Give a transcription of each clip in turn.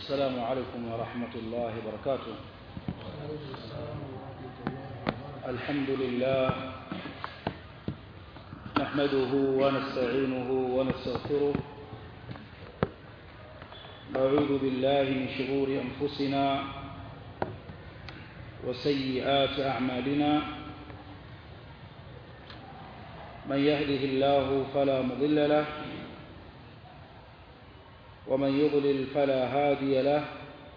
السلام عليكم ورحمة الله وبركاته الحمد لله نحمده ونستعينه ونستغفره نعوذ بالله من شرور أنفسنا وسيئات أعمالنا من يهده الله فلا مضل له ومن يضلل فلا هادي له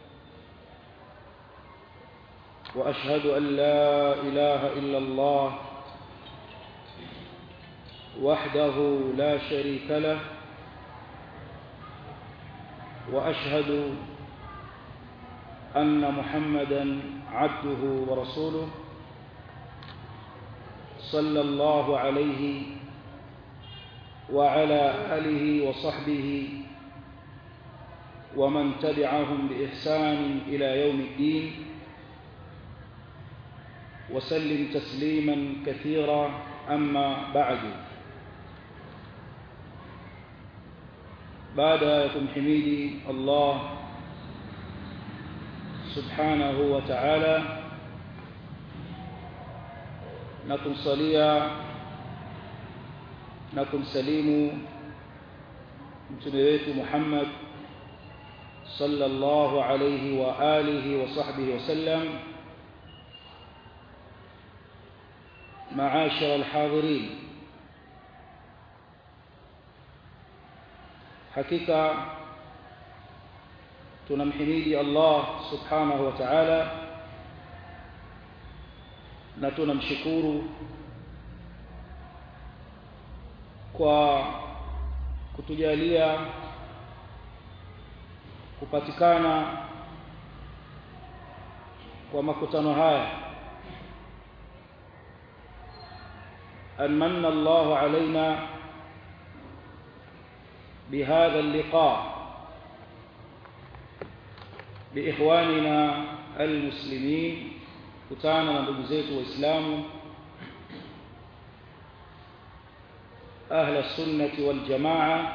وأشهد أن لا إله إلا الله وحده لا شريك له وأشهد أن محمدا عبده ورسوله صلى الله عليه وعلى آله وصحبه ومن تبعهم بإحسان إلى يوم الدين وسلم تسليما كثيرا أما بعد بعد يكم حميدي الله سبحانه وتعالى نكم صليا نكم سليم متنبيت محمد صلى الله عليه وآله وصحبه وسلم معاشر الحاضرين حقيقة tunamhimidi Allah subhanahu wa ta'ala na tunamshukuru kwa kutujalia kupatikana kwa makutano haya أن من الله علينا بهذا اللقاء بإخواننا المسلمين كتانا نبوزيت وإسلام أهل السنة والجماعة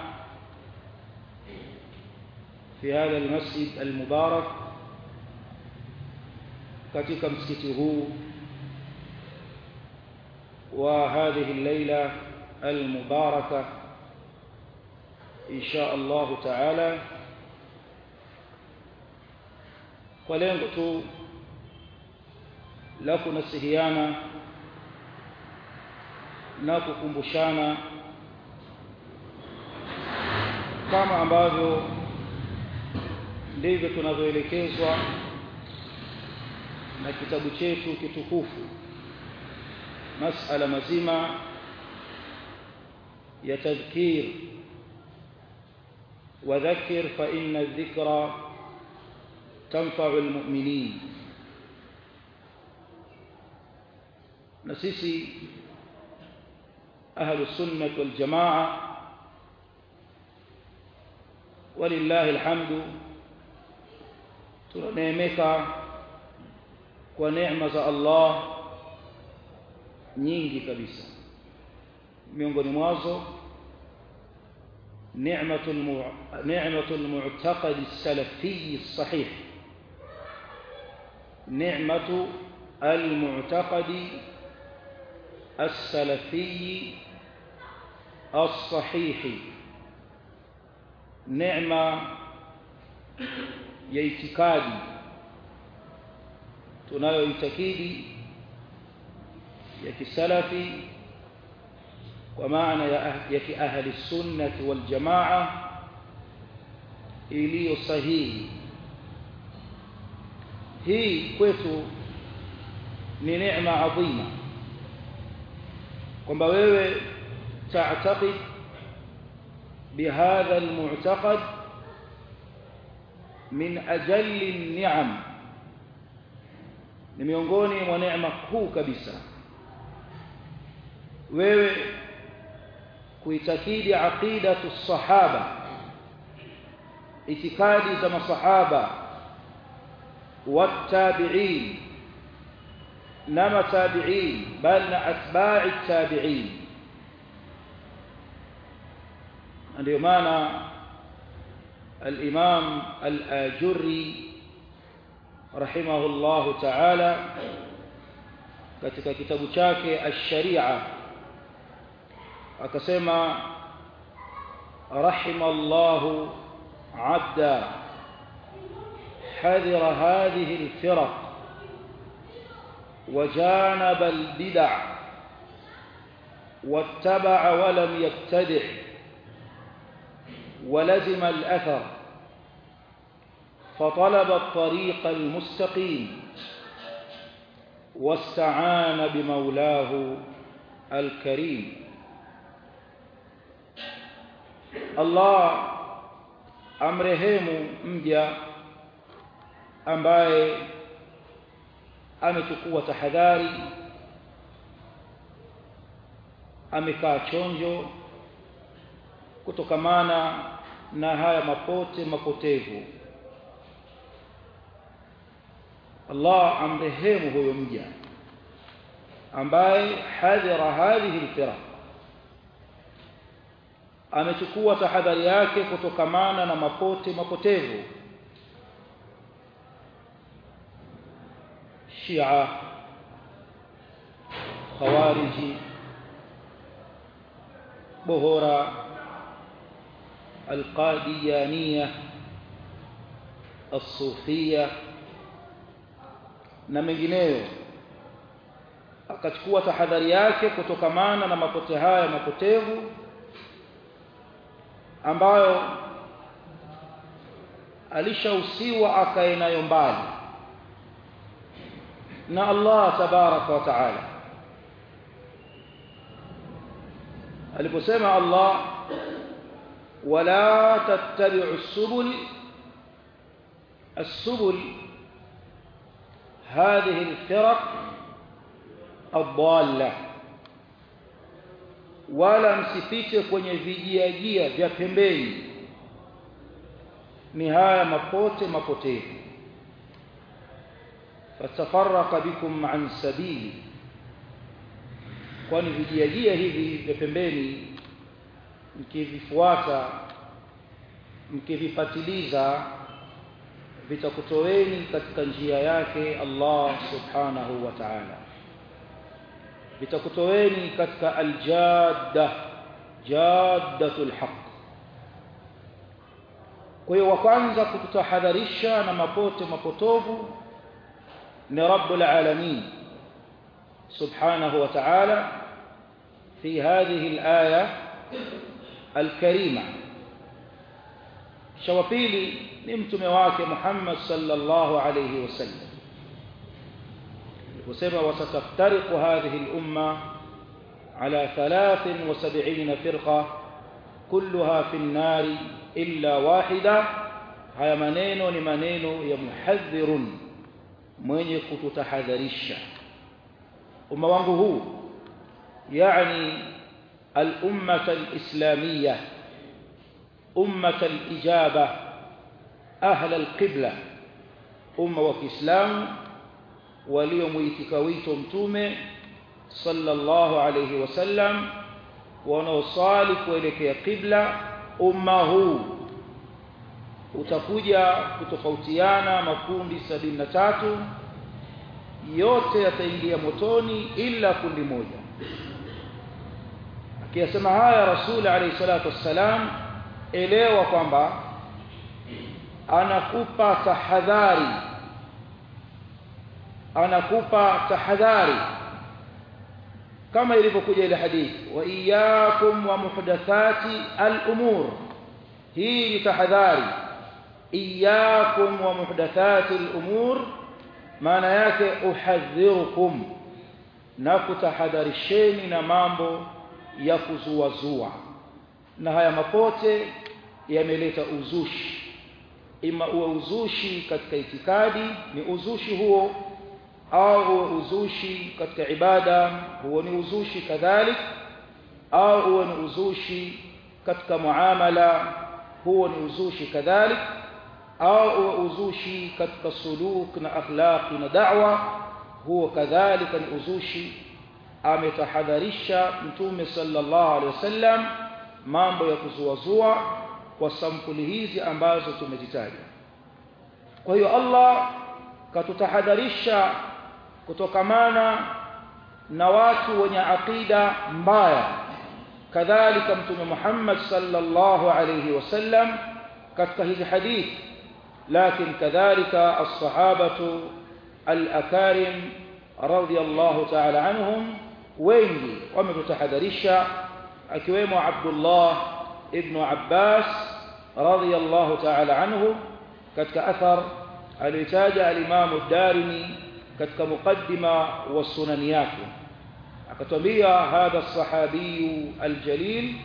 في هذا المسجد المبارك katika msikiti huu وهذه الليلة المباركة إن شاء الله تعالى walengo tu la kunasihiana na kukumbushana kama ambavyo ndivyo tunavyoelekezwa na kitabu chetu kitukufu masala mazima ya tadhkir wadhakkir fa inna adh-dhikra tanfa'u al-mu'minin na sisi ahlu sunnah wal jamaa walillahi alhamdu tunaneemeka kwa neema za Allah nyingi kabisa miongoni mwazo ni'matul ni'matul mu'taqad as-salafi as-sahih ni'matu al-mu'taqad as-salafi as-sahih neema ya itikadi tunayoitakidi ya kisalafi kwa maana ya, ya kiahli sunnati wal jamaa iliyo sahihi hii kwetu ni neema adhima kwamba wewe تعتقد بهذا المعتقد من أجل النعم ni miongoni mwa neema kuu kabisa wewe kuitakidi aqidatu sahaba itikadi za masahaba wattabi'in na matabi'in bal na atba'i tabi'in ndio maana الإمام الآجري رحمه الله تعالى katika kitabu chake ash-sharia akasema rahimallahu abda حذر هذه الفرق وجانب البدع واتبع ولم يبتدع ولزم الأثر فطلب الطريق المستقيم واستعان بمولاه الكريم الله amrehemu mja ambaye amechukua tahadhari amekaa chonjo kutokamana na haya mapote mapotevu Allah amrehemu huyo mja ambaye hadhara hadhihi alfiraq amechukua tahadhari yake kutokamana na mapote mapotevu Shia Khawariji Bohora Al-Qadiyaniyah As-Sufiyah na mengineyo akachukua tahadhari yake kutokamana na mapote haya mapotevu ambayo alishahusiwa akae nayo mbali na Allah tabaraka wa taala aliposema Allah wala tattabi'u as-subul as-subul هذه الفرق الضالة wala msipite kwenye vijiajia vya pembeni ni haya mapote mapotevu fatafarraqa bikum an sabili kwani vijiajia hivi vya pembeni mkivifuata mkivipatiliza vitakutoweni katika njia yake Allah subhanahu wa ta'ala vitakutoweni katika aljadda jaddatul haqq kwa hiyo wa kwanza kututahadharisha na mapote mapotovu ni rabbul alamin subhanahu wa ta'ala fi hadhihi alaya alkarima shawa pili ni mtume wake Muhammad sallallahu alayhi wasallam وسبع وستفترق هذه الأمة على ثلاث وسبعين فرقة كلها في النار إلا واحدة هيا منينو لمنينو يمحذر mwenye kututahadharisha umma wangu huu yani al-ummah al-islamiyah ummah al-ijaba ahla al-qibla umma wa Kiislamu waliomuitika wito mtume sallallahu alayhi wasallam wanaosali kuelekea qibla umma huu utakuja kutofautiana makundi sabini na tatu yote yataingia motoni ila kundi moja akiyasema haya rasul alayhi salatu wassalam elewa kwamba anakupa tahadhari anakupa tahadhari kama ilivyokuja ile hadithi wa iyyakum wa muhdathati al-umur hii ni tahadhari iyyakum wa muhdathati al-umur maana yake uhadhirukum na kutahadharisheni na mambo ya kuzuazua na haya mapote yameleta uzushi ima uwe uzushi katika itikadi ni uzushi huo au uwe uzushi katika ibada huo ni uzushi kadhalik au uwe ni uzushi katika muamala huo ni uzushi kadhalik au uwe uzushi katika suluk na akhlaqi na da'wa huo kadhalika ni uzushi ametahadharisha mtume sallallahu alaihi wasallam mambo ya kuzuazua kwa sampuli hizi ambazo tumezitaja kwa hiyo Allah katutahadharisha kutokamana na watu wenye aqida mbaya kadhalika mtume Muhammad sallallahu alayhi wasallam katika hizi hadithi lakini kadhalika as-sahabatu al-akarim radiyallahu ta'ala anhum wengi wametutahadharisha akiwemo Abdullah ibn Abbas radiyallahu ta'ala anhu katika athar alitaja al-Imam ad-Darimi katika muqaddima wa sunan yake akatwambia hadha as-sahabi al-jalil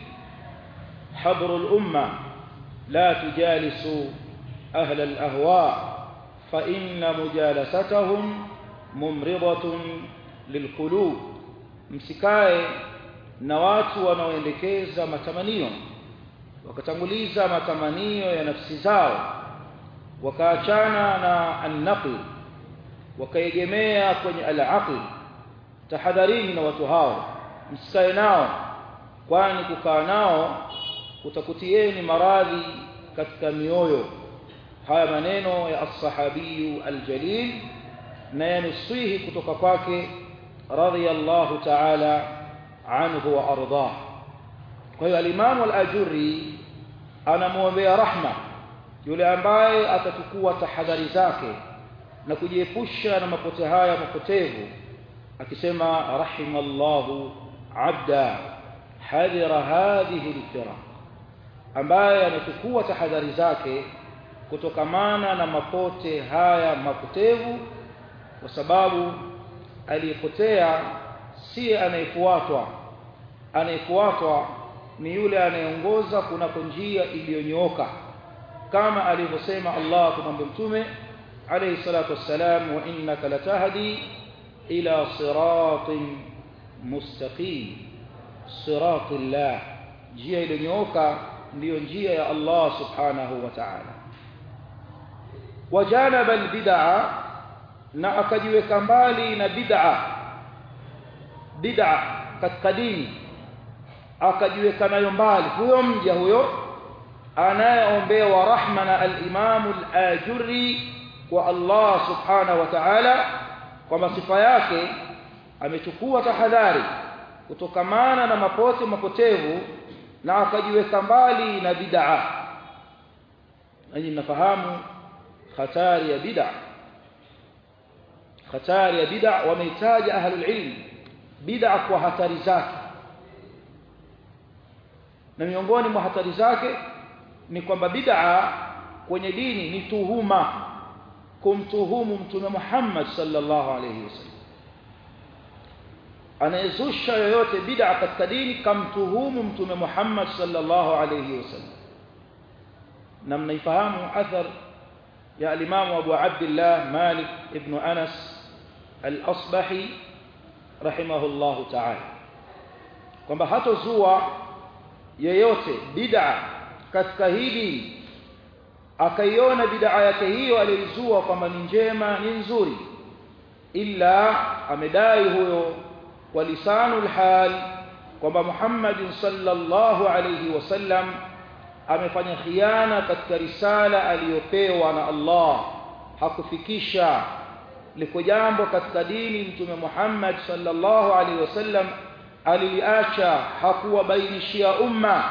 حبر الأمة لا تجالسوا أهل الأهواء فإن مجالستهم ممرضة للقلوب msikae na watu wanaoendekeza matamanio wakatanguliza matamanio ya nafsi zao wakaachana na an-naql wakaegemea kwenye al-aql tahadharini na watu hao msikae nao kwani kukaa nao kutakutieni maradhi katika mioyo haya maneno ya as-sahabiyu al-jalil na yanuswihi kutoka kwake radiyallahu ta'ala anhu wa ardah kwa hiyo al-imam al-ajurri anamuombea rahma yule ambaye atachukua tahadhari zake na kujiepusha na mapote haya mapotevu akisema rahimallahu abda hadira hadhihi al-firaq ambaye amechukua tahadhari zake kutokamana na mapote haya mapotevu kwa sababu aliyepotea si anayefuatwa anayefuatwa ni yule anayeongoza kunako njia iliyonyooka kama alivyosema Allah kumwambia mtume alayhi salatu wassalam wa innaka latahdi ila siratin mustaqim siratillah njia iliyonyooka ndiyo njia ya Allah subhanahu wa ta'ala wajanaba albid'a na akajiweka mbali na bid'a bid'a katika dini akajiweka nayo mbali huyo mja huyo anayeombewa rahma na al-Imam al-Ajurri kwa Allah subhanahu wa ta'ala kwamba sifa yake amechukua tahadhari kutokamana na mapote mapotevu na akajiweka mbali na bid'a nanyi mnafahamu hatari ya bid'a hatari ya bid'a wameitaja ahlul ilm bid'a kwa hatari zake na miongoni mwa hatari zake ni kwamba bid'a kwenye dini ni tuhuma kumtuhumu mtume Muhammad sallallahu alayhi wasallam anayezusha yoyote bid'a katika dini kamtuhumu mtume Muhammad sallallahu alayhi wasallam na mnaifahamu athar ya al-Imam Abu Abdullah Malik ibn Anas al-Asbahi rahimahullahu ta'ala kwamba hatozua yeyote bid'a katika hili akaiona bid'a yake hiyo aliyozua kwamba ni njema ni nzuri illa amedai huyo kwa lisanul hal kwamba Muhammad sallallahu alayhi wasallam amefanya khiana katika risala aliyopewa na Allah hakufikisha liko jambo katika dini mtume Muhammad sallallahu alaihi wasallam aliliacha hakuwabainishia umma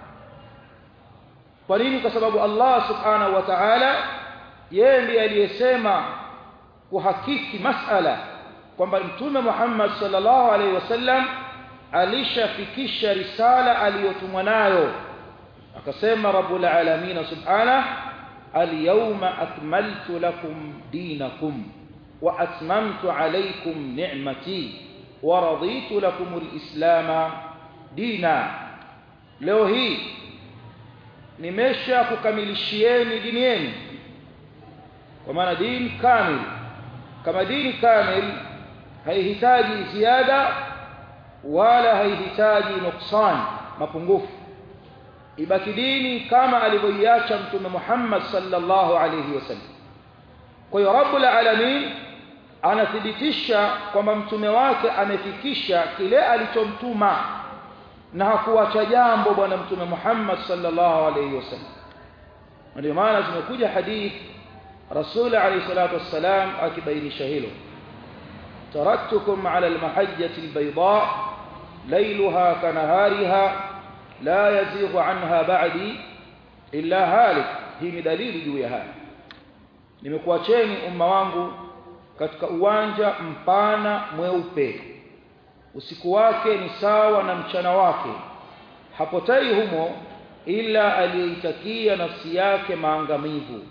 kwa nini kwa sababu Allah subhanahu wa ta'ala yeye ndiye aliyesema kuhakiki masala kwamba mtume Muhammad sallallahu alaihi wasallam alishafikisha risala aliyotumwa nayo akasema rabbul alamin subhanahu al-yawma akmaltu lakum dinakum wa atmamtu alaykum ni'mati wa raditu lakum al-islam dina leo hii nimesha kukamilishieni dini yenu kwa maana dini kamili kama dini kamili haihitaji ziada wala haihitaji nuksan mapungufu ibaki dini kama alivyoiacha mtume Muhammad sallallahu alayhi wasallam kwa hiyo rabbul alamin anathibitisha kwamba mtume wake amefikisha kile alichomtuma na hakuacha jambo bwana mtume Muhammad sallallahu alayhi wasallam ndio maana zimekuja hadith rasul alayhi salatu wassalam akibainisha hilo taraktukum ala almahajjati albayda laylaha kanahariha la yazighu anha ba'di illa halik hii ni dalili juu ya haya nimekuacheni umma wangu katika uwanja mpana mweupe usiku wake ni sawa na mchana wake hapotai humo ila aliyeitakia nafsi yake maangamivu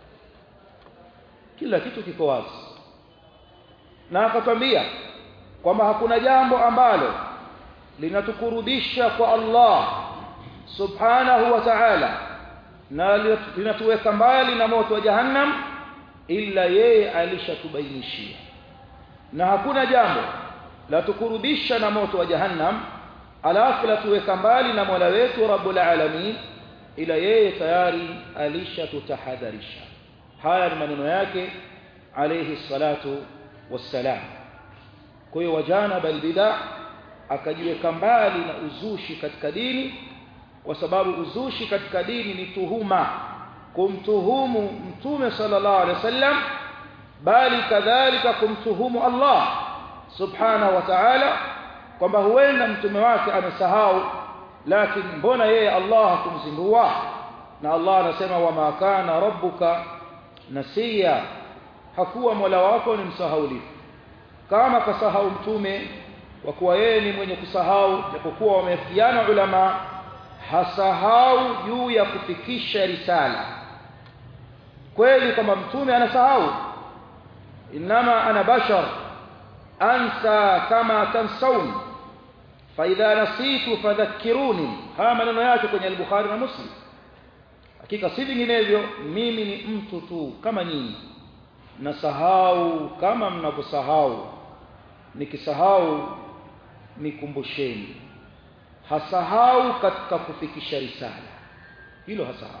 kila kitu kiko wazi na akatwambia kwamba hakuna jambo ambalo linatukurubisha kwa Allah subhanahu wa ta'ala na linatuweka mbali na moto wa jahannam ila yeye alishatubainishia na hakuna jambo la tukurubisha na moto wa jahannam alafu la tuweka mbali na Mola wetu Rabbul Alamin ila yeye tayari alishatutahadharisha haya ni maneno yake alayhi salatu wassalam kwa hiyo wajana bal bid'a akajiweka mbali na uzushi katika dini kwa sababu uzushi katika dini ni tuhuma kumtuhumu mtume sallallahu alaihi wasallam bali kadhalika kumtuhumu Allah subhanahu wa ta'ala kwamba huenda mtume wake amesahau lakini mbona yeye Allah hakumzindua na Allah anasema wama kana rabbuka nasiya hakuwa mola wako ni msahaulifu kama kasahau mtume kwa kuwa yeye ni mwenye kusahau japokuwa wameafiana ulama hasahau juu ya kufikisha risala kweli kwamba mtume anasahau inama ana bashar ansa kama tansaun faidha nasitu fadhakkiruni haya maneno yake kwenye al-Bukhari na Muslim hakika si vinginevyo mimi ni mtu tu kama nyinyi nasahau kama mnavyosahau nikisahau nikumbusheni hasahau katika kufikisha risala hilo hasahau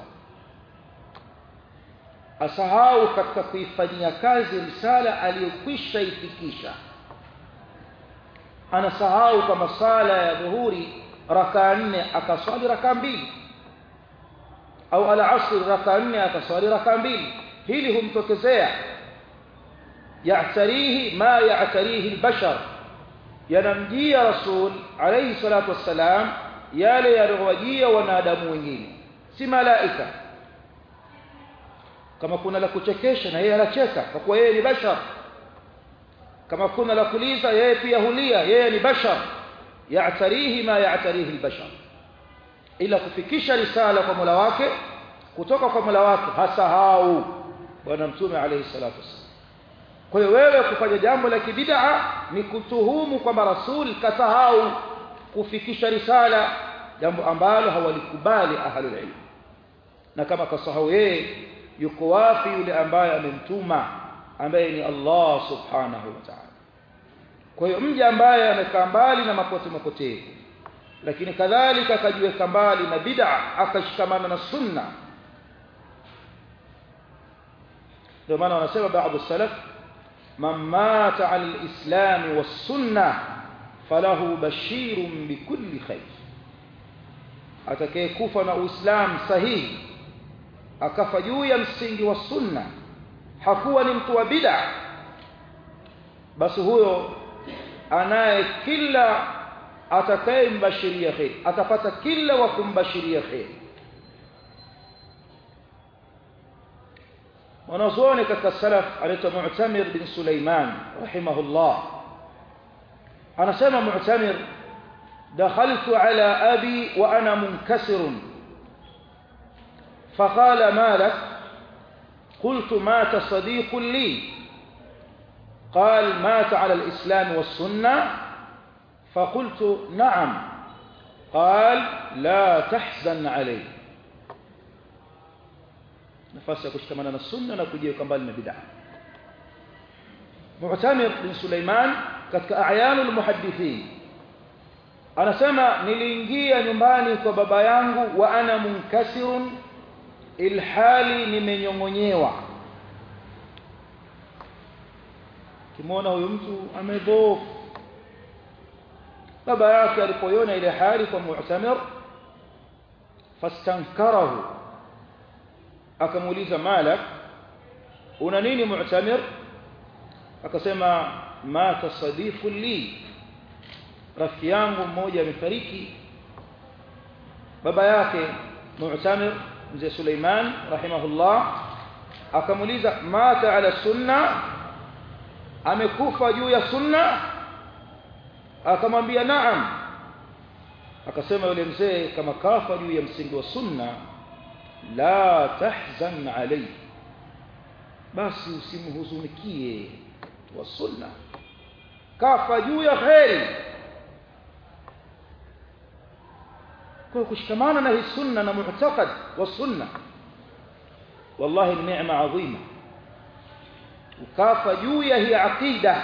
asahau katika kuifanyia kazi risala aliyokwisha ifikisha anasahau kama sala ya dhuhuri raka nne akaswali raka mbili au al-asr raka nne akaswali raka mbili hili humtokezea ya'tarihi ma ya'tarihi al-bashar yanamjia rasul alayhi salatu wassalam yale yaliyowajia wanadamu wengine si malaika kama kuna la kuchekesha na yeye anacheka kwa kuwa yeye ni bashar kama kuna la kuliza yeye pia hulia yeye ni bashar ya'tarihi ma ya'tarihi al-bashar ila kufikisha risala kwa Mola wake kutoka kwa Mola wake hasahau bwana mtume alayhi salatu wasallam kwa hiyo wewe kufanya jambo la kibid'a ni kutuhumu kwamba rasul kasahau kufikisha risala jambo ambalo hawalikubali ahlul ilm na kama kasahau yeye yuko wapi yule ambaye amemtuma ambaye ni Allah subhanahu wa ta'ala kwa hiyo mja ambaye amekaa mbali na mapote mapotevu lakini kadhalika akajiweka mbali na bid'a akashikamana na sunna ndio maana wanasema baadhi salaf man mata ala alislam was-sunnah falahu bashirun bikulli khair atakayekufa na uislamu sahihi akafa juu ya msingi wa sunna hakuwa ni mtu wa bid'a basi huyo anaye kila atakayembashiria khair atapata kila wa kumbashiria khair wanazuoni katika salaf anaitwa Mu'tamir bin Sulaiman rahimahullah anasema Mu'tamir دخلت على أبي وأنا منكسر فقال ما لك قلت مات صديق لي قال مات على الإسلام والسنة فقلت نعم قال لا تحزن عليه nafasi ya kushikamana na sunna na kujiweka mbali na bid'a Mu'tamir bin Sulaiman katika a'yanul muhaddithin anasema niliingia nyumbani kwa baba yangu wa ana munkasirun ilhali nimenyongonyewa kimwona huyu mtu amedhoofu baba yake alipoiona ile hali kwa mu'tamir fastankarahu akamuuliza malak una nini mu'tamir akasema mata sadifu li rafiki yangu mmoja amefariki baba yake mu'tamir mzee Suleiman rahimahullah akamuuliza mata ala sunna amekufa juu ya sunna akamwambia naam akasema yule mzee kama kafa juu ya msingi wa sunna la tahzan alayhi basi usimhuzunikie wa sunna kafa juu ya kheri kwa kushikamana na hii sunna na mu'taqad wa sunna wallahi ni neema adhima ukafa juu ya hii aqida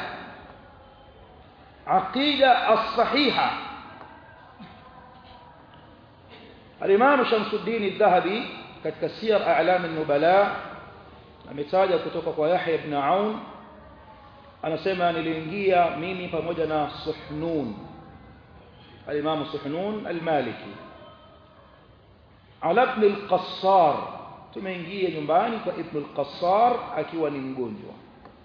aqida as-sahiha al-imam Shamsuddin al-Dhahabi katika siyar a'lam an-nubala ametaja kutoka kwa Yahya ibn Aun anasema niliingia mimi pamoja na Suhnun al-imam Suhnun al-Maliki ala ibn al-Qassar tumeingia nyumbani kwa ibn al-Qassar akiwa ni mgonjwa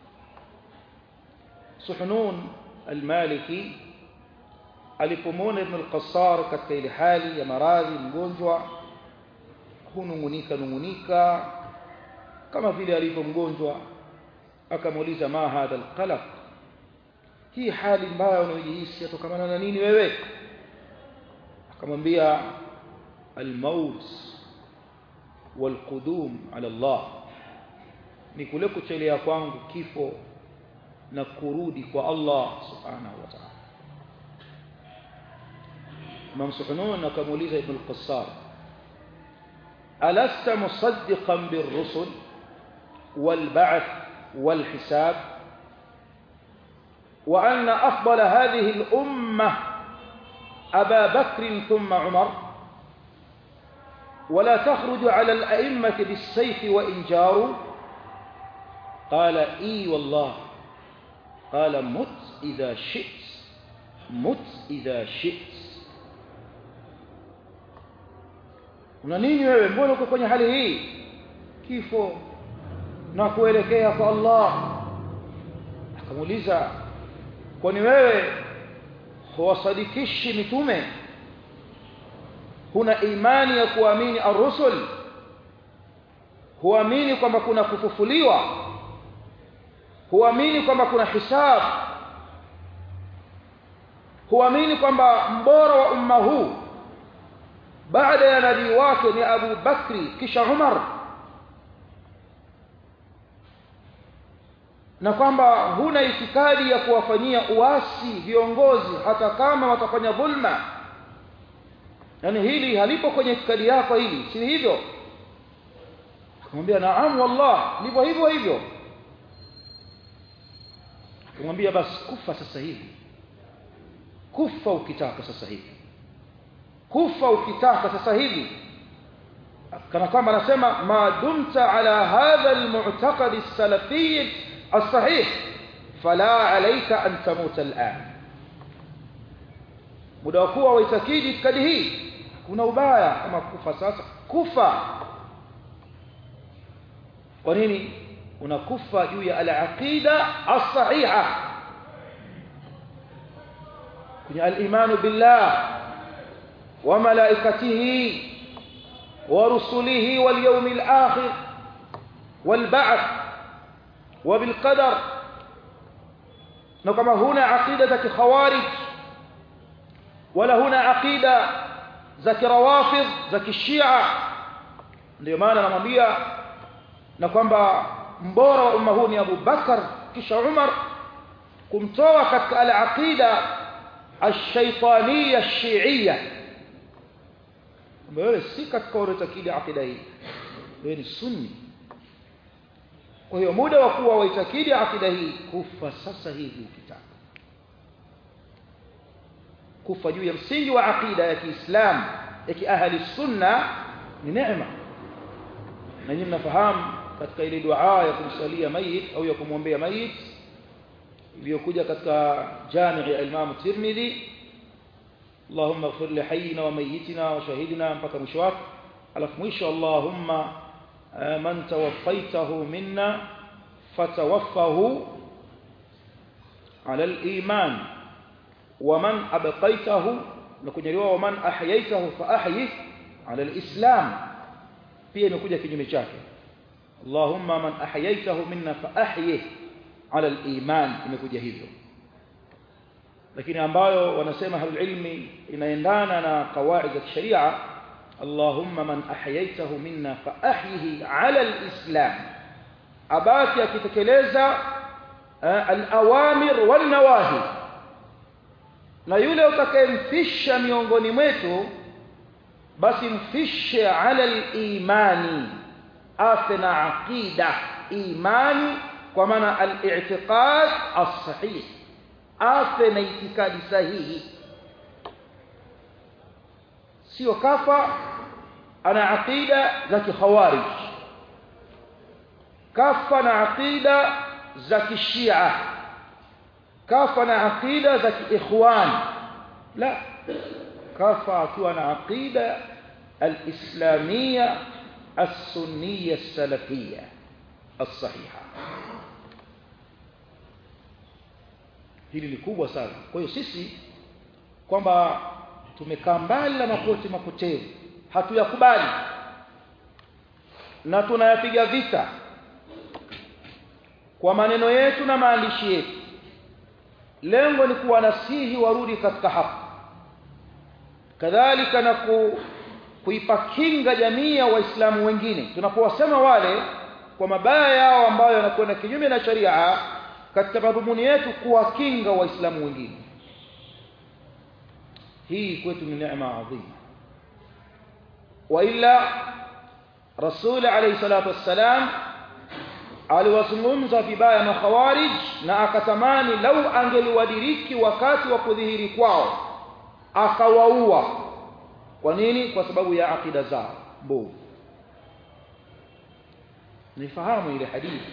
Suhnun al-Maliki alipomwona ibn al-Qassar katika ile hali ya maradhi mgonjwa hunungunika nungunika kama vile alivyo mgonjwa akamuuliza ma hadha alqalaq hii hali mbaya unayojihisi yatokana na nini wewe akamwambia almaut walqudum ala Allah ni kule kuchelea kwangu kifo na kurudi kwa Allah subhanahu wa ta'ala Imam Suhunun akamuuliza Ibn al-Qassar ألست مصدقا بالرسل والبعث والحساب وأن أفضل هذه الأمة أبا بكر ثم عمر ولا تخرج على الأئمة بالسيف وإن جاروا قال إي والله قال مت إذا شئت مت إذا شئت una nini wewe mbona uko kwenye hali hii kifo na kuelekea kwa Allah akamuuliza kwani wewe huwasadikishi mitume huna imani ya kuamini ar-rusul huamini kwamba kuna kufufuliwa huamini kwamba kuna hisab huamini kwamba mbora wa umma huu baada ya nabii wake ni Abu Bakri kisha Umar na kwamba huna itikadi ya kuwafanyia uasi viongozi hata kama watafanya dhulma yani hili halipo kwenye itikadi yako hili si hivyo akamwambia naam wallah ndivyo hivyo hivyo akamwambia basi kufa sasa hivi kufa ukitaka sasa hivi kufa ukitaka sasa hivi kana kwamba anasema ma dumta ala hadha almu'taqad as-salafi as-sahih fala alayka an tamuta al'an muda wa kuwa waitakidi itikadi hii kuna ubaya kama kufa sasa kufa kwa nini unakufa juu ya al-aqida as-sahiha kwenye al-imanu billah وملائكته ورسله واليوم الآخر والبعث وبالقدر نكما هنا عقيدة خوارج ولا هنا عقيدة زكي روافض زكي الشيعة ndio maana namwambia na kwamba mbora wa umma huu ni Abu Bakar kisha Umar kumtoa katika al-aqida ash-shaytaniyya ash-shi'iyya wewe si katika unatakidi akida hii wewe ni sunni kwa hiyo muda wa kuwa waitakidi akida hii kufa sasa hivi ukitaka kufa juu ya msingi wa akida ya Kiislamu ya kiahli sunna ni neema na nyinyi mnafahamu katika ile dua ya kumsalia mayit au ya kumwombea mayit iliyokuja katika jami ya Imam Tirmidhi اللهم اغفر لحينا وميتنا وشهيدنا mpaka mwisho wake alafu mwisho Allahumma man tawaffaytahu minna fatawaffahu ala al-iman wa man abqaytahu na kujaliwa wa man ahyaytahu fa ahyi ala al-islam pia imekuja kinyume chake Allahumma man ahyaytahu minna fa ahyi ala al-iman imekuja hivyo lakini ambayo wanasema ahlul ilmi inaendana na kawaid za kisheria Allahumma man ahyaytahu minna fa ahyihi ala al-islam abaki akitekeleza al-awamir wal nawahi na yule utakayemfisha miongoni mwetu basi mfishe ala al-imani afe na aqida imani kwa maana al-i'tiqad as-sahih afe na itikadi sahihi sio kafa ana aqida za kikhawarij kafa na aqida za kishia kafa na aqida za kiikhwan la kafa akiwa na aqida الإسلامية السنية السلفية الصحيحة hili ni kubwa sana kwa hiyo sisi kwamba tumekaa mbali na mapote mapotevu hatuyakubali na tunayapiga vita kwa maneno yetu na maandishi yetu lengo ni kuwanasihi warudi katika haki kadhalika na ku, kuipa kinga jamii ya waislamu wengine tunapowasema wale kwa mabaya yao ambayo yanakwenda kinyume na sharia katika madhumuni yetu kuwakinga waislamu wengine hii kwetu ni neema adhima wa illa rasul alayhi salatu wassalam aliwazungumza vibaya makhawarij na akatamani lau angeliwadiriki wakati wa kudhihiri kwao akawaua kwa nini kwa sababu ya akida zao mbovu nifahamu ile hadithi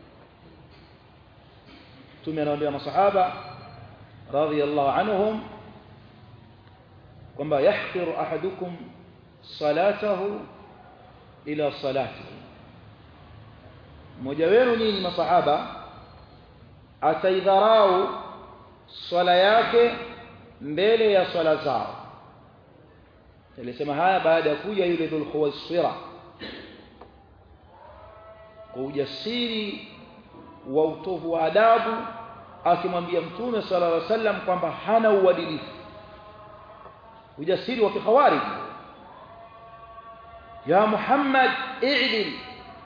tume anawaambia masahaba radhiyallahu anhum kwamba yahqiru ahadukum salatahu ila salatihi mmoja wenu nyinyi masahaba ataidharau swala yake mbele ya swala zao alisema haya baada ya kuja yule dhul khuwaisira kwa ujasiri wa utovu wa adabu akimwambia mtume sallallahu alaihi wasallam kwamba hana uadilifu ujasiri wa kikhawarij ya Muhammad i'dil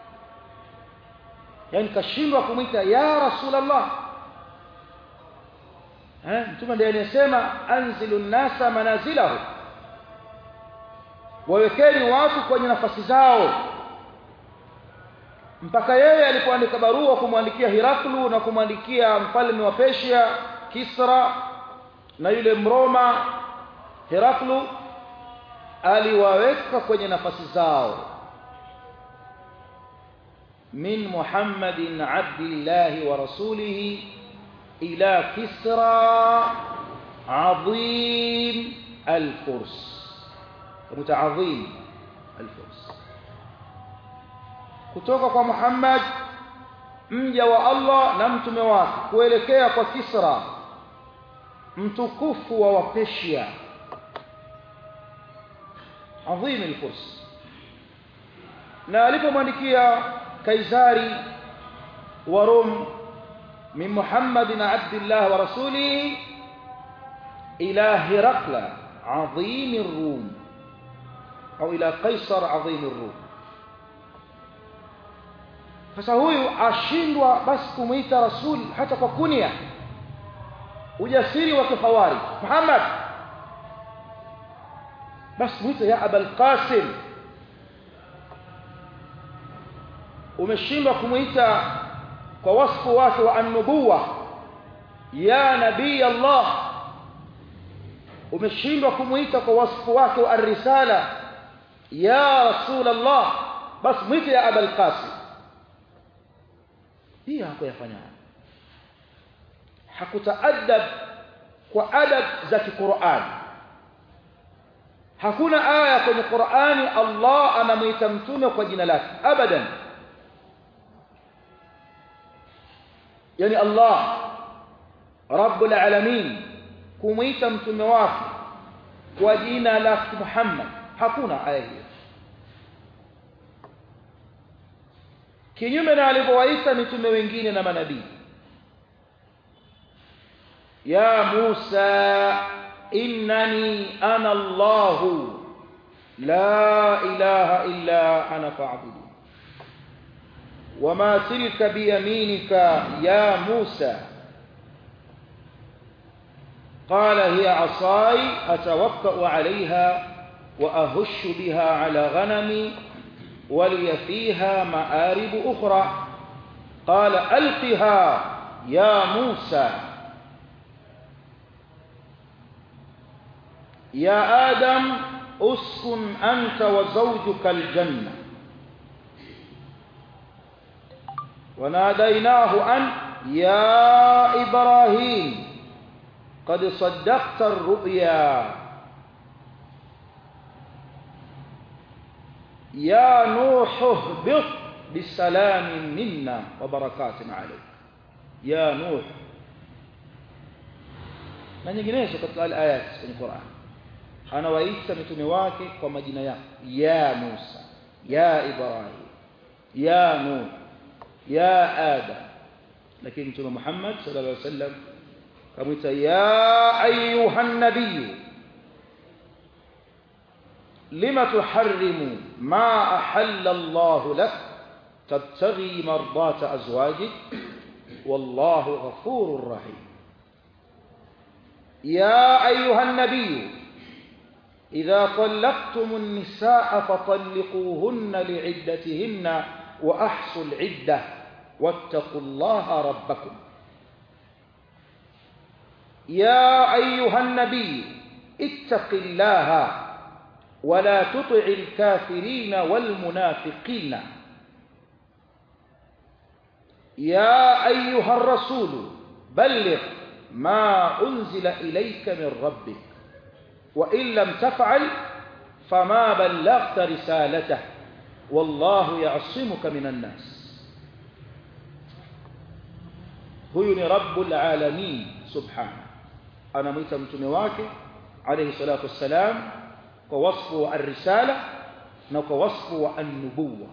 yani kashindwa kumwita ya rasulullah eh mtume ndiye anasema anzilu nasa manazilahu wawekeni watu kwenye nafasi zao mpaka yeye alipoandika barua kumwandikia Hiraklu na kumwandikia mfalme wa Persia Kisra na yule Mroma Heraklu aliwaweka kwenye nafasi zao min Muhammadin abdillahi wa rasulihi ila Kisra adhim al-Furs mutaadhim al-Furs kutoka kwa Muhammad mja wa Allah na mtume wake kuelekea kwa Kisra mtukufu wa Wapeshia adhim al-Furs na alipomwandikia Kaisari wa Rum min Muhammadin abdillah wa rasulihi ila Hirakla adhim ar-Rum au ila Kaisar adhim ar-Rum sasa huyu ashindwa basi kumuita rasul hata kwa kunia ujasiri wa kifawari Muhammad basi muite ya Abul Qasim umeshindwa kumuita kwa wasfu wake wa an-nubuwa ya nabii Allah umeshindwa kumuita kwa wasfu wake wa ar-risala ya rasul Allah basi muite ya Abul Qasim hii hakuyafanya hakutaadab kwa adab za Qur'an hakuna aya kwenye Qur'ani Allah anamuita mtume kwa jina lake abadan yani Allah rabbul alamin kumuita mtume wake kwa jina la Muhammad hakuna aya hiyo kinyume na alivyowaita mitume wengine na manabii ya Musa innani ana Allah la ilaha illa ana fa'budu وما تلك بيمينك يا موسى قال هي عصاي أتوكأ عليها وأهش بها على غنمي ولي فيها مآرب أخرى قال ألقها يا موسى يا آدم اسكن أنت وزوجك الجنة وناديناه أن يا إبراهيم قد صدقت الرؤيا يا نوح اهبط بسلام منا وبركات عليك يا نوح na nyinginezo katika ayat kwenye Qur'an anawaita mitume wake kwa majina yao ya Musa ya Ibrahim ya Nuh ya Adam lakini mtume Muhammad sallallahu alaihi wasallam kamwita ya ayuhan nabiy lima tuharrimu ma ahalla Allah lak tabtaghi mardata azwajik wallahu ghafurur rahim يا أيها النبي إذا طلقتم النساء فطلقوهن لعدتهن وأحصوا العدة واتقوا الله ربكم يا أيها النبي اتق الله ولا تطع الكافرين والمنافقين يا أيها الرسول بلغ ما أنزل إليك من ربك وإن لم تفعل فما بلغت رسالته والله يعصمك من الناس huyu ni rabbul alamin subhanahu anamwita mtume wake alayhi salatu wassalam kwa wasfu wa ar-risala na kwa wasfu wa an-nubuwa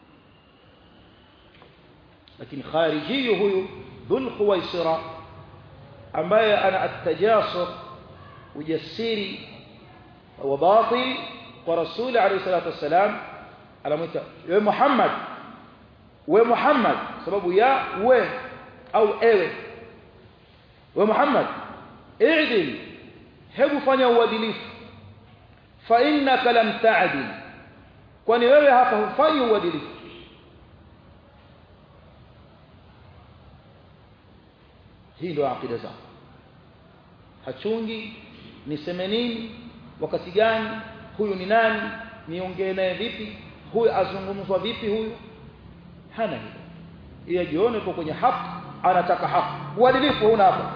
lakini khariji huyu dhul khuwaisira ambaye ana at-tajasur ujasiri wa batil kwa rasuli alayhi salatu wassalam anamwita we Muhammad we Muhammad sababu ya we au ewe we Muhammad i'dil hebu fanya uadilifu fa innaka lam ta'dil kwani wewe hapa hufanyi uadilifu hii ndio akida zao hachungi niseme nini wakati gani huyu ni nani niongee naye vipi huyu azungumzwa vipi huyu hana hilo yeye jione kwa kwenye haki anataka haki uadilifu huna hapa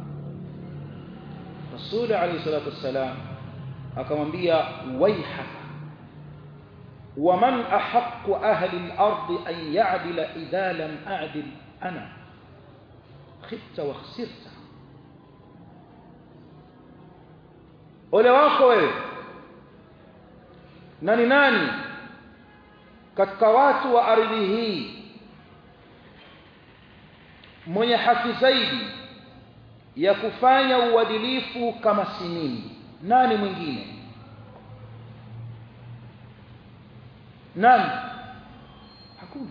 Rasul alayhi salatu wassalam akamwambia waihaka ومن أحق أهل الأرض أن يعدل إذا لم أعدل أنا خبت وخسرت ole wako wewe nani nani katika watu wa ardhi hii mwenye haki zaidi ya kufanya uadilifu kama si mimi nani mwingine nani hakuna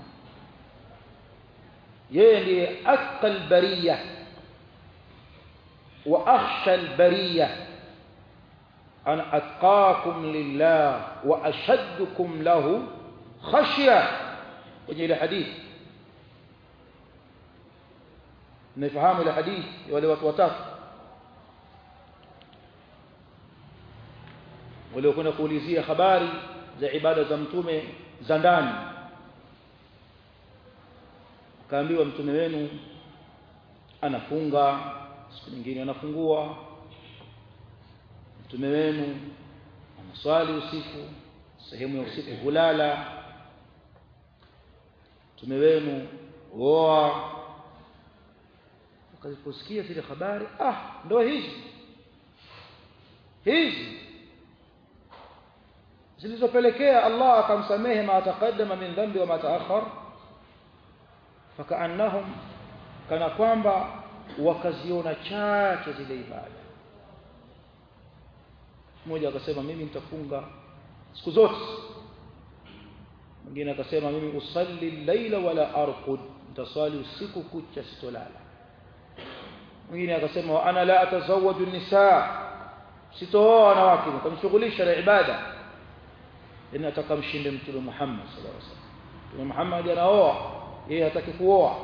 yeye ndiye atqal bariya wa akhsha albariya ana atqakum lillah wa ashaddukum lahu khashya kwenye ile hadithi naifahamu ile hadithi ya wale watu watatu waliokwenda kuulizia habari za ibada za mtume za ndani kaambiwa mtume wenu anafunga siku nyingine anafungua mtume wenu swali usiku sehemu ya usiku hulala mtume wenu oa wakaziposikia zile habari ah ndo hizi hizi zilizopelekea Allah akamsamehe ma taqaddama min dhambi wa ma taakhar fakaannahum kana kwamba wakaziona chache zile ibada mmoja akasema mimi nitafunga siku zote mwingine akasema mimi usalli laila wala arqud nitaswali usiku kucha sitolala mwingine akasema wa ana la atazawaju nisaa sitooa wanawake nikamshughulisha na ibada ina nataka mshinde mtume Muhammad sallallahu alaihi wasallam mtume Muhammad anaoa yeye hataki kuoa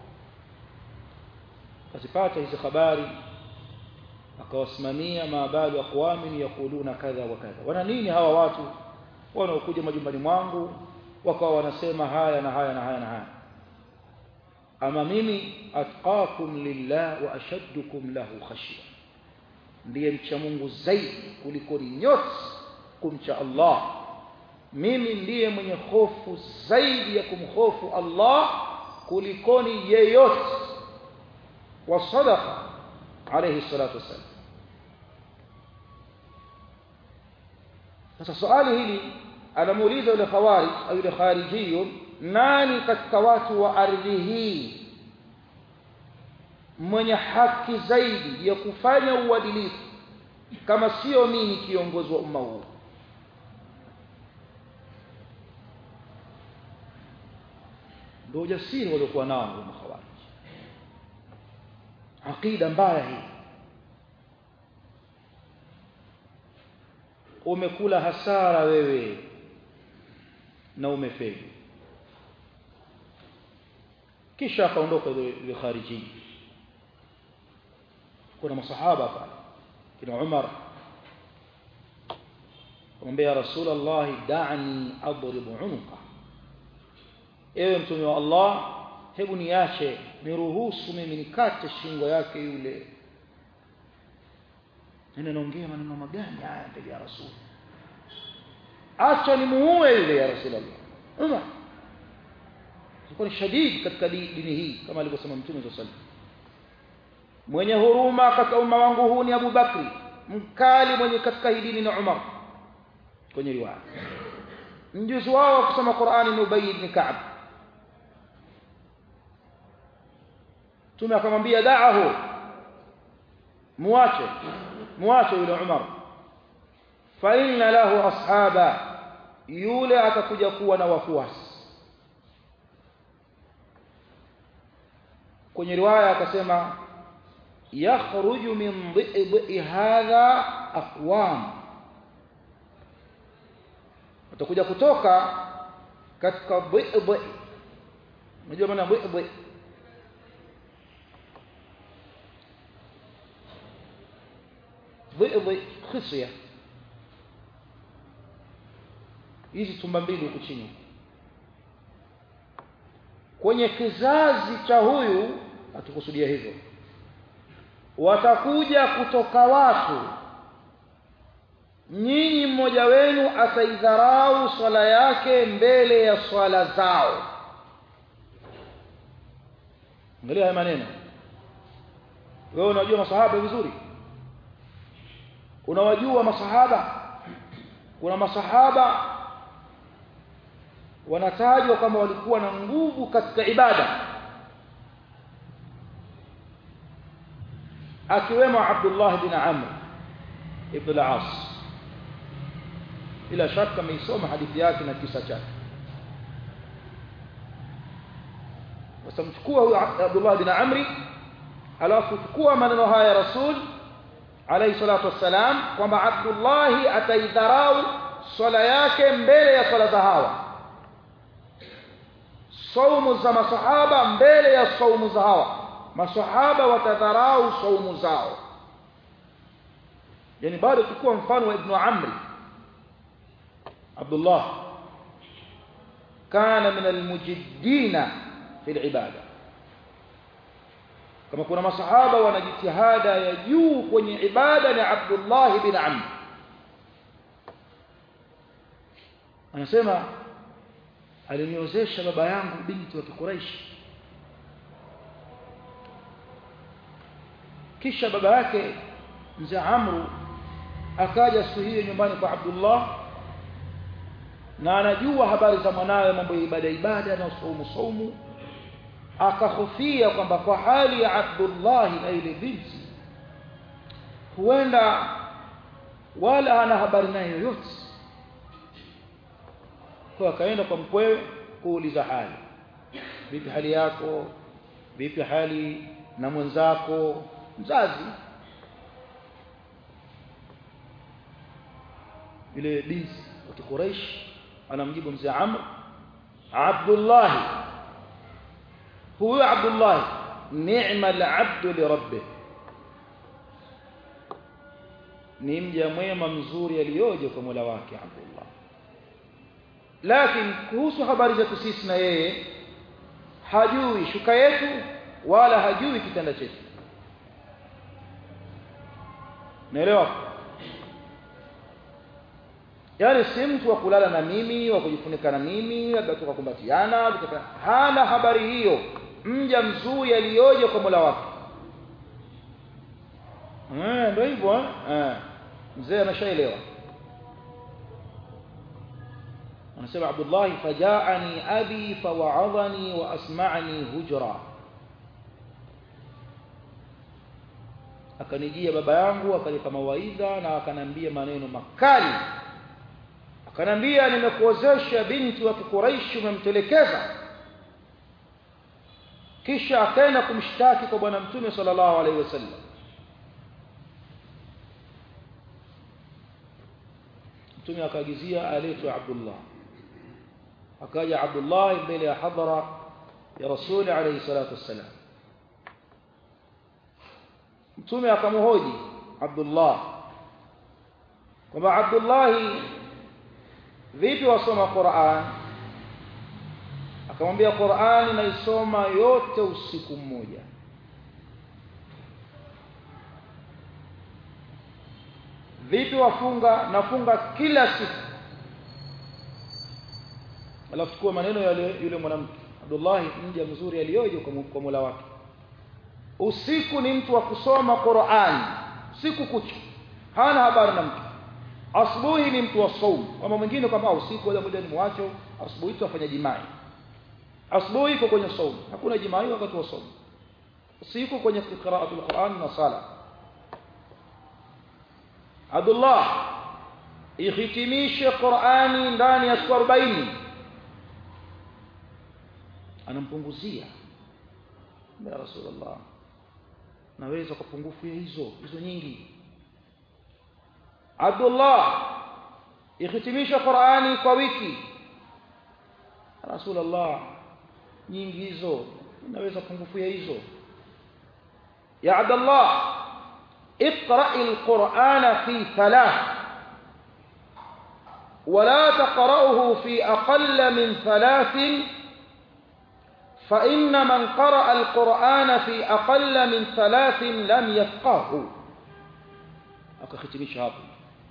akazipata hizi habari akawasimamia maabalu aqwamin yaquluna kadha wa kadha wana nini hawa watu wanaokuja majumbani mwangu wakawa wanasema haya na haya na haya na haya ama mimi atqakum lillah wa ashaddukum lahu khashya ndiye mcha Mungu zaidi kuliko nyote kumcha Allah mimi ndiye mwenye hofu zaidi ya kumhofu Allah kulikoni yeyote wa sadaqa alayhi salatu wasallam sasa swali hili anamuuliza yule khawarij au yule kharijiyun nani katika watu wa ardhi hii mwenye haki zaidi ya kufanya uadilifu kama sio mimi kiongozi wa umma huu ndio ujasiri waliokuwa nao wa khawarij aqida mbaya hii umekula hasara wewe na umefeli kisha akaondoka yule khariji kuna masahaba pale kina Umar kumwambia Rasulullah da'ni adrib unuqa ewe mtume wa Allah hebu niache niruhusu mimi nikate shingo yake yule nene naongea maneno magani haya mbele ya rasul acha nimuue yule ya rasulullah Umar alikuwa ni shadidi katika dini hii kama alivyosema mtume sallallahu alaihi mwenye huruma katika umma wangu huu ni Abu Bakri mkali mwenye katika hii dini ni Umar kwenye riwaya mjuzi wao kusoma Qur'ani ni Ubay ibn Ka'b Mtume akamwambia da'ahu muache muache yule Umar fa inna lahu ashaba yule atakuja kuwa na wafuasi kwenye riwaya akasema yakhruju min dhi'i hadha aqwam utakuja kutoka katika dhi'i unajua maana dhi'i dhi'i khisya hizi tumba mbili huku chini kwenye kizazi cha huyu atukusudia hivyo watakuja kutoka watu nyinyi mmoja wenu ataidharau swala yake mbele ya swala zao angalia haya maneno wewe unajua masahaba vizuri unawajua masahaba kuna masahaba wanatajwa kama walikuwa na nguvu katika ibada akiwemo Abdullah bin Amr ibn al-As bila shaka ameisoma hadithi yake na kisa chake wasamchukua huyu Abdullah bin Amri alafu chukua maneno haya ya Rasul alayhi salatu wassalam kwamba Abdullah ataidharau swala yake mbele ya swala za hawa saumu za masahaba mbele ya saumu za hawa masahaba watadharau saumu zao yani bado tukua mfano wa ibn amri abdullah kana min almujiddina fi alibada kama kuna masahaba wana jitihada ya juu kwenye ibada ni abdullah bin amr anasema aliniozesha baba yangu binti wa Kikuraishi kisha baba yake mzee Amru akaja siku hiyo nyumbani kwa Abdullah na anajua habari za mwanawe mambo ya ibada ibada na saumu saumu akahofia kwamba kwa hali ya Abdullah na ile binti huenda wala hana habari naye yoyote kwa akaenda kwa mkwewe kuuliza hali vipi hali yako vipi hali na mwenzako mzazi yule binti wa Quraysh anamjibu mzee Amr Abdullah huyo Abdullah ni'ma al-'abd li rabbih ni mja mwema mzuri aliyoje kwa Mola wake Abdullah lakini kuhusu habari zetu sisi na yeye hajui shuka yetu wala hajui kitanda chetu naelewa yaani si mtu wa kulala na mimi wa kujifunika na mimi labda tukakumbatiana hana habari hiyo mja mzuri aliyoje kwa Mola wake eh ndio hivyo eh mzee ameshaelewa anasema Abdullah fajaani abi fawa'adhani wa asma'ani hujra akanijia baba yangu akanipa mawaidha na akanambia maneno makali akanambia nimekuozesha binti wa Quraysh umemtelekeza kisha akaenda kumshtaki kwa bwana mtume sallallahu alaihi wasallam mtume akaagizia aletwe Abdullah akaja Abdullah mbele ya hadhara ya Rasul alayhi salatu wassalam mtume akamhoji Abdullah kwamba Abdullah vipi wasoma Qur'an akamwambia Qur'an naisoma yote usiku mmoja vipi wafunga nafunga kila siku alafu chukua maneno yale yule mwanamke Abdullah mja mzuri aliyoje kwa Mola wake usiku ni mtu wa kusoma Qur'an usiku kucha hana habari na mtu asubuhi ni mtu wa saumu kama mwingine kwamba usiku wala muda ni mwacho asubuhi tu afanya jimai asubuhi iko kwenye saumu hakuna jimai wakati wa saumu usiku kwenye qiraatul Qur'an na sala Abdullah ihitimishe Qur'ani ndani ya siku 40 anampunguzia ya Rasulullah naweza kwa pungufu ya hizo hizo nyingi Abdullah ihitimisha Qur'ani kwa wiki Rasulullah nyingi hizo naweza pungufu ya hizo ya Abdullah اقرأ القرآن في ثلاث ولا تقرأه في أقل من ثلاث فإن من قرأ القرآن في أقل من ثلاث لم يفقهه akakhitimisha hapo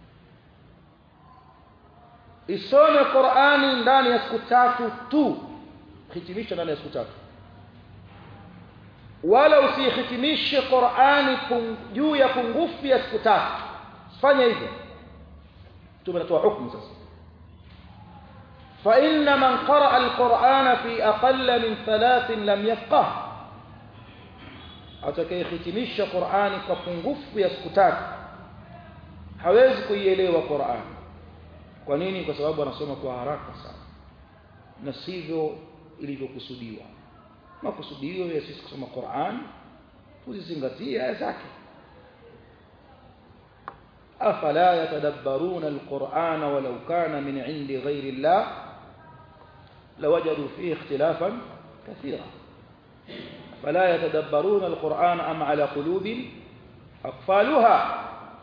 isome Qur'ani ndani ya siku tatu tu hitimisha ndani ya siku tatu wala usihitimishe Qur'ani juu ya pungufu ya siku tatu fanya hivyo tumetoa hukumu sasa فإن من قرأ القرآن في أقل من ثلاث لم يفقه atakayehitimisha Qur'ani kwa pungufu ya siku tatu hawezi kuielewa Qur'an kwa nini kwa sababu anasoma kwa haraka sana na sivyo ilivyokusudiwa makusudio ya sisi kusoma Qur'an tuzizingatie aya zake afala yatadabbaruna alqur'ana walau kana min 'indi ghayri Allah lawajadu fihi ikhtilafan kathira فلا يتدبرون القرآن أم على قلوب أقفالها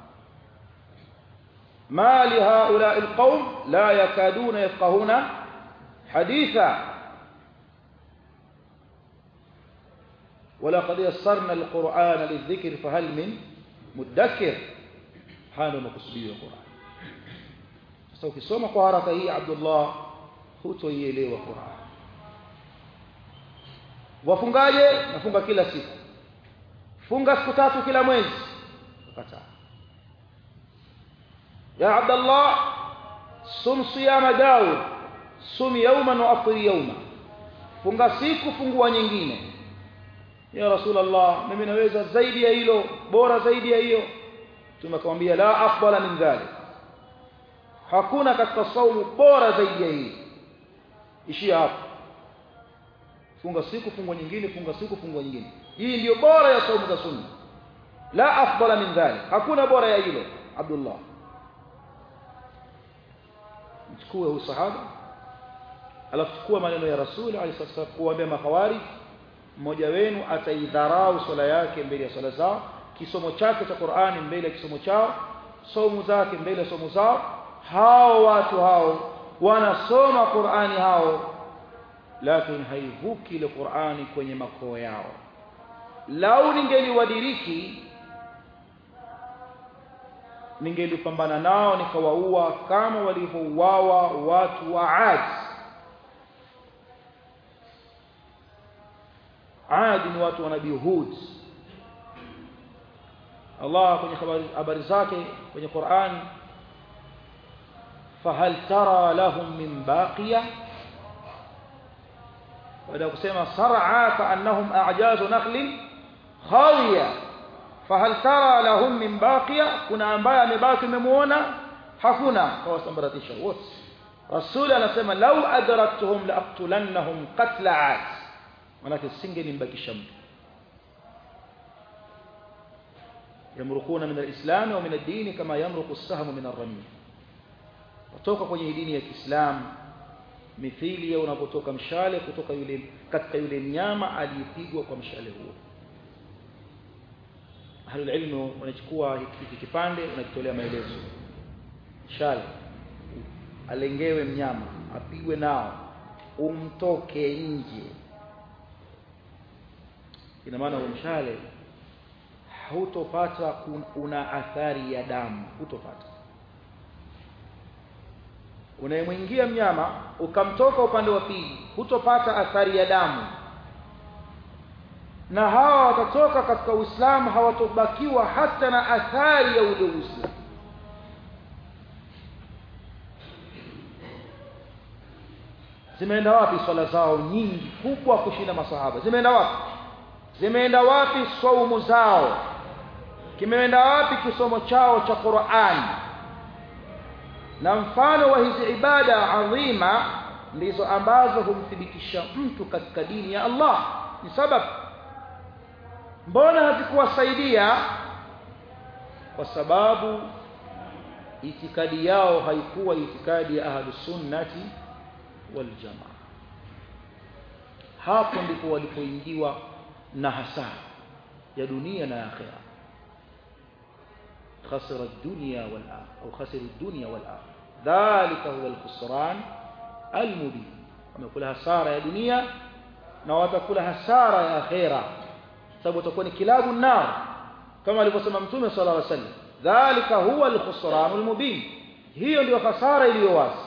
ما لهؤلاء القوم لا يكادون يفقهون حديثا ولقد يسرنا القرآن للذكر فهل من مدكر حال مقصودي القرآن sasa ukisoma kwa haraka hii Abdullah hutoielewa Qur'an wafungaje nafunga kila siku funga siku tatu kila mwezi kataa ya Abdullah sum siyama Daud sum yawman wa aftir yawma funga siku fungua nyingine ya rasulullah mimi naweza zaidi ya hilo bora zaidi ya hiyo tumekwambia la afdala min dhalik hakuna katika saumu bora zaidi ya hii ishia hapo funga siku fungua nyingine funga siku fungua nyingine hii ndiyo bora ya saumu za sunna la afdala min dhalik hakuna bora ya hilo abdullah mchukue huyu sahaba alafu chukua maneno ya rasul alayhi wasallam kuambia makhawarij mmoja wenu ataidharau swala yake mbele ya swala zao kisomo chake cha Qur'ani mbele ya kisomo chao somo zake mbele ya somo zao hao watu hao wanasoma Qur'ani hao lakini haivuki ile Qur'ani kwenye makoo yao lau ningeliwadiriki ningelipambana nao nikawaua kama walivyouawa watu wa Ad Ad ni watu wa Nabii Hud Allah kwenye habari zake kwenye Qur'an fahal tara lahum min baqiya baada kusema sar'a ka'annahum a'jazu nakhlin khawiya fahal tara lahum min baqiya kuna ambaye amebaki umemuona hakuna kawasambaratisha wote rasul anasema law adraktuhum laqtulannahum qatla 'ad manake singenimbakisha mtu yamrukuna min alislam wa min ad-din kama yamruku as-sahmu min ar-ramy kutoka kwenye dini ya Kiislamu mithili ya unapotoka mshale kutoka yule katika yule mnyama aliyepigwa kwa mshale huo ahlul ilmu wanachukua hiki kipande wanakitolea maelezo mshale alengewe mnyama apigwe nao umtoke nje ina maana mshale hutopata una athari ya damu hutopata unayemwingia mnyama ukamtoka upande wa pili hutopata athari ya damu na hawa watatoka katika Uislamu hawatobakiwa hata na athari ya ule Uislamu zimeenda wapi swala zao nyingi kubwa kushinda masahaba zimeenda wapi zimeenda wapi saumu zao kimeenda wapi kisomo chao cha Qur'an na mfano wa hizi ibada adhima ndizo ambazo humthibitisha mtu katika dini ya Allah ni sababu mbona hazikuwasaidia kwa sababu itikadi yao haikuwa itikadi ya ahlus sunnati wal jamaa hapo ndipo walipoingiwa na hasara ya dunia na akhira خسر الدنيا والآخرة أو خسر الدنيا والآخرة ذلك هو الخسران المبين ومقول hasara ya dunia na watakula hasara ya akhira sababu utakuwa ni kilabu nar kama alivyosema mtume sallallahu alaihi wasallam dhalika huwa alkhusran almubin hiyo ndio hasara iliyo wazi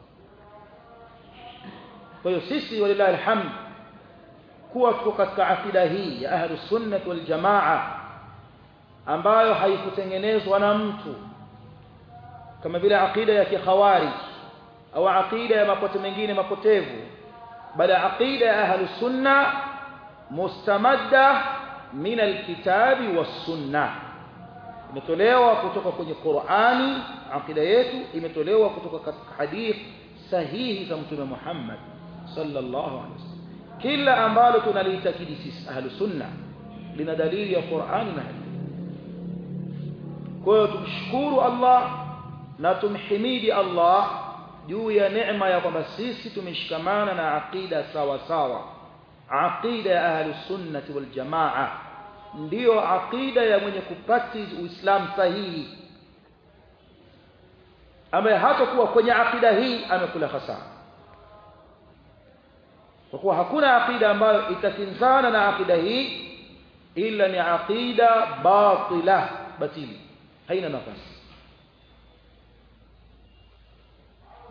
kwa hiyo sisi walillahi alhamd kuwa tuko katika akida hii ya ahlus sunnah wal jamaa ambayo haikutengenezwa na mtu kama vile akida ya kikhawarij au akida ya mapote mengine mapotevu bali akida ya ahlus sunna mustamadda min alkitabi was sunna imetolewa kutoka kwenye Qur'ani akida yetu imetolewa kutoka katika hadith sahihi za mtume Muhammad sallallahu alaihi wasallam kila ambalo tunaliitakidi sisi ahlus sunna lina dalili ya Qur'ani na hadithi kwa hiyo tumshukuru Allah na tumhimidi Allah juu ya neema ya kwamba sisi tumeshikamana na aqida sawa sawa aqida ya ahli sunnati wal jamaa ndiyo aqida ya mwenye kupractice uislamu sahihi ambaye hatakuwa kwenye aqida hii amekula hasara kwa kuwa hakuna aqida ambayo itakinzana na aqida hii ila ni aqida batila batili haina nafasi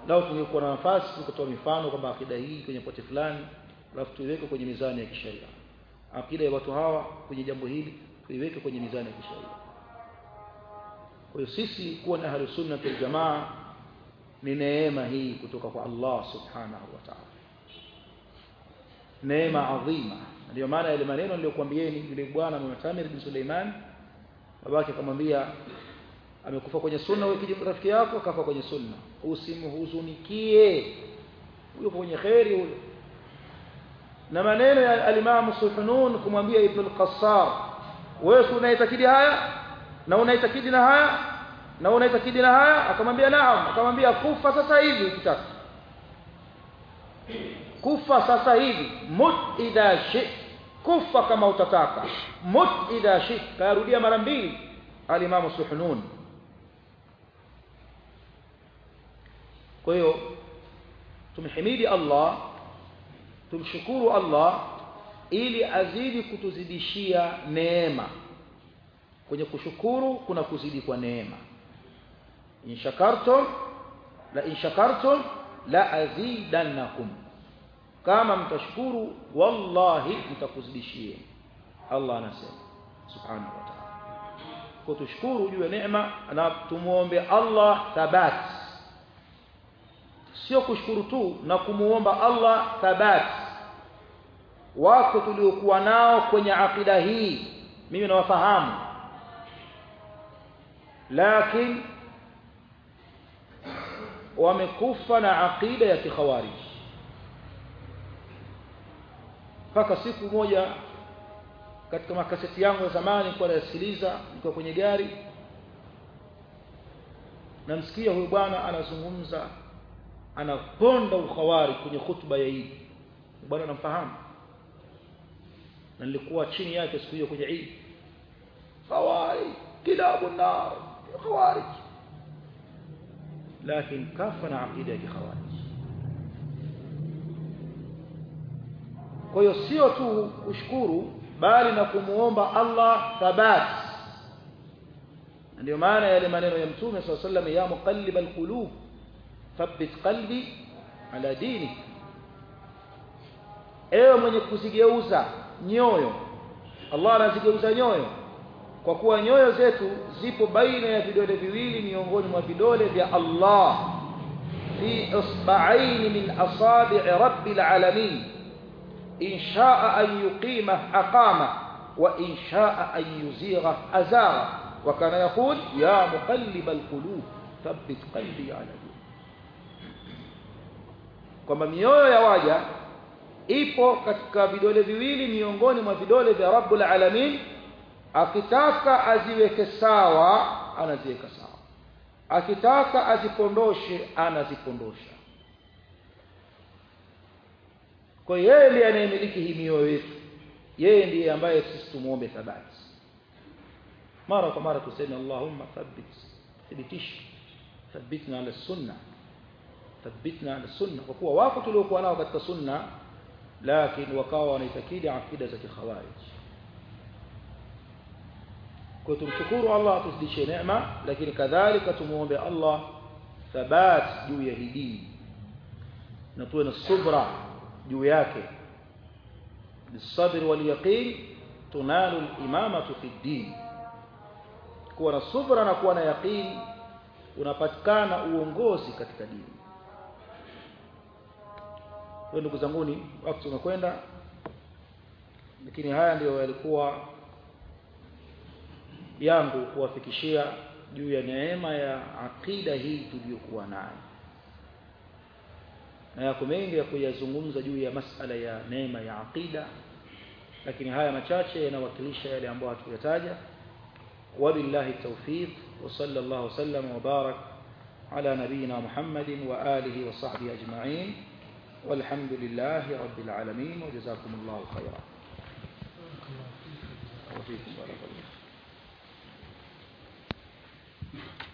lao tungekuwa na nafasi kutoa mifano kwamba akida hii kwenye pote fulani alafu tuiweke kwenye mizani ya kisheria akida ya watu hawa kwenye jambo hili tuiweke kwenye mizani ya kisheria kwa hiyo sisi kuwa na ahlu sunna wal jamaa ni neema hii kutoka kwa Allah subhanahu wa ta'ala neema adhima ndio maana yale maneno niliyokuambieni yule bwana Mu'tamir bin Suleiman babake akamwambia amekufa kwenye sunna wewe rafiki yako akafa kwenye sunna usimhuzunikie huyo kwenye khairi huyo na maneno ya al-Imam Suhunun kumwambia Ibn al-Qassar wewe unaitakidi haya na unaitakidi na haya na unaitakidi na haya akamwambia naam akamwambia kufa sasa hivi ukitaka kufa sasa hivi mut idha shi kufa kama utataka mut idha shi karudia mara mbili al-Imam Suhunun kwa hiyo tumhimidi Allah tumshukuru Allah ili azidi kutuzidishia neema kwenye kushukuru kuna kuzidi kwa neema in shakartum la in shakartum la azidannakum kama mtashukuru wallahi mtakuzidishia Allah anasema subhanahu wa ta'ala kwa tushukuru juu ya neema na tumuombe Allah thabat sio kushukuru tu na kumuomba Allah thabat wako tuliokuwa nao kwenye akida hii mimi nawafahamu lakini wamekufa na akida ya kikhawarij mpaka siku moja katika makaseti yangu ya zamani nilikuwa nasikiliza nikiwa kwenye gari namsikia huyu bwana anazungumza anaponda ukhawari kwenye hutuba ya Eid bwana namfahamu na nilikuwa chini yake siku hiyo kwenye Eid khawari kilabu nar khawarij lakini kafa na aqida ya khawarij kwa hiyo sio tu kushukuru bali na kumuomba Allah thabat ndio maana yale maneno ya mtume sallallahu alayhi wasallam ya muqallib alqulub thabbit qalbi ala dinik ewe mwenye kuzigeuza nyoyo Allah anazigeuza nyoyo kwa kuwa nyoyo zetu zipo baina ya vidole viwili miongoni mwa vidole vya Allah fi isba'ain min asabi' rabbil alamin in sha'a an yuqima aqama wa in sha'a an yuzigha azara wa kana yaqul ya muqallib alqulub thabbit qalbi ala dinik kwamba mioyo ya waja ipo katika vidole viwili miongoni mwa vidole vya Rabbul Alamin akitaka aziweke sawa anaziweka sawa akitaka azipondoshe anazipondosha kwa yeye ndiye anayemiliki hii mioyo yetu yeye ndiye ambaye sisi tumuombe thabati mara kwa mara tuseme Allahumma thabbit thibitisha thabbitna ala sunna thabbitna ala sunna kwa kuwa wako tuliokuwa nao katika sunna lakini wakawa wanaitakidi akida za kikhawarij kwa tumshukuru Allah atuzidishie neema lakini kadhalika tumuombe Allah thabat juu ya hii dini na tuwe na subra juu yake bisabr wal yaqin tunalu al-imamatu fi din kuwa na subra na kuwa na yaqin unapatikana uongozi katika dini kwa ndugu zanguni wakati umekwenda lakini haya ndiyo yalikuwa yangu kuwafikishia juu ya neema ya akida hii tuliyokuwa nayo na yako mengi ya kuyazungumza juu ya masala ya neema ya akida lakini haya machache yanawakilisha yale ambayo hatukuyataja wabillahi tawfiq wa sallallahu wasallam wa barak ala nabiyyina Muhammadin wa alihi wa sahbihi ajma'in والحمد لله رب العالمين وجزاكم الله خيرا وفيكم بارك الله